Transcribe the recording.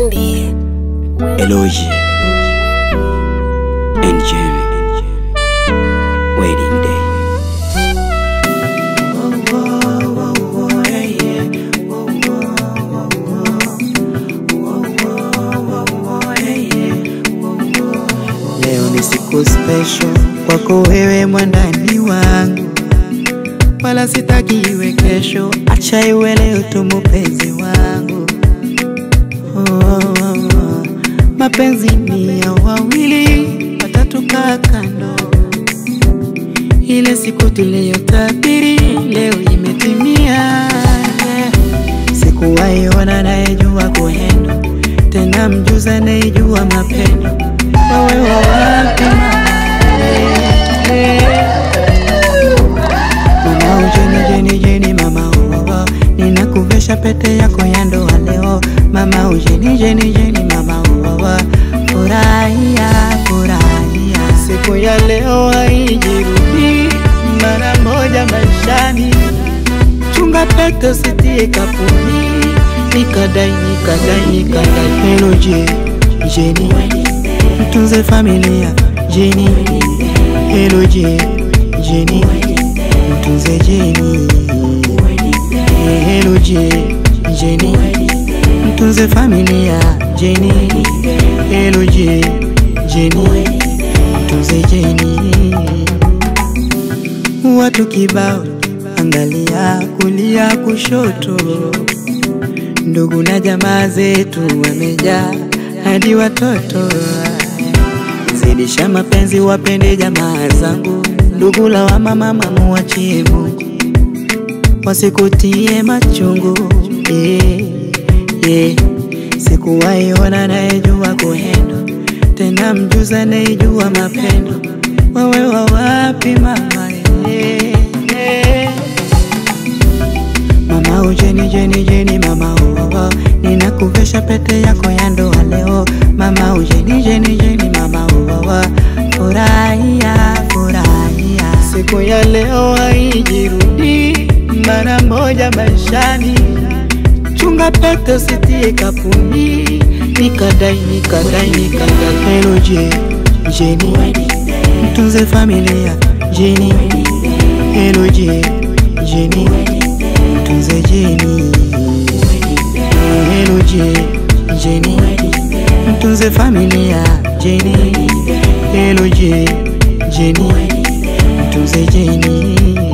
Wendy. Eloji and Jamie Wedding Day Leo ni siku special kwako wewe mwandani wangu, wala sitaki iwe kesho, acha iwe leo tu mupenzi wangu. Oh, oh, oh. Mapenzi ni ya wawili, watatu kaa kando. Ile siku tuliyotabiri leo imetimia. Sikuwahi ona anayejua kuhendo, tena mjuzi anayejua mapendo. Wewe wa wapi mama? Mama ujeni jeni jeni mama oh, oh. Ninakuvesha pete yako ya ndoa leo mama ujeni jeni jeni mama oh, oh. Furahia furahia siku ya leo haijirudi mara moja maishani chunga pete usitie kapuni nikadai nikadai nikadai Hello je jeni mtunze familia jeni Hello je jeni mtunze jeni Hello je jeni mtunze familia jeni Hello je jeni mtunze jeni watu kibao angalia kulia kushoto ndugu na jamaa zetu wamejaa hadi watoto zidisha mapenzi wapende jamaa zangu ndugu la wa mama muachie Mungu wasikutie machungu yeah, yeah. Sikuwahi ona anayejua kuhendo tena mjuzi anayejua mapendo. Wewe wa wapi mama? yeah, yeah. Mama ujeni jeni jeni mama oh, oh. Ninakuvesha pete yako ya ndoa leo mama ujeni jeni jeni mama oh, oh. Furahia furahia siku ya leo haijirudi mara moja maishani chunga pete usitie kapuni nikadai nikadai nikadai Hello je jeni mtunze familia jeni Hello je jeni mtunze jeni Hello je jeni mtunze familia jeni Hello je jeni mtunze jeni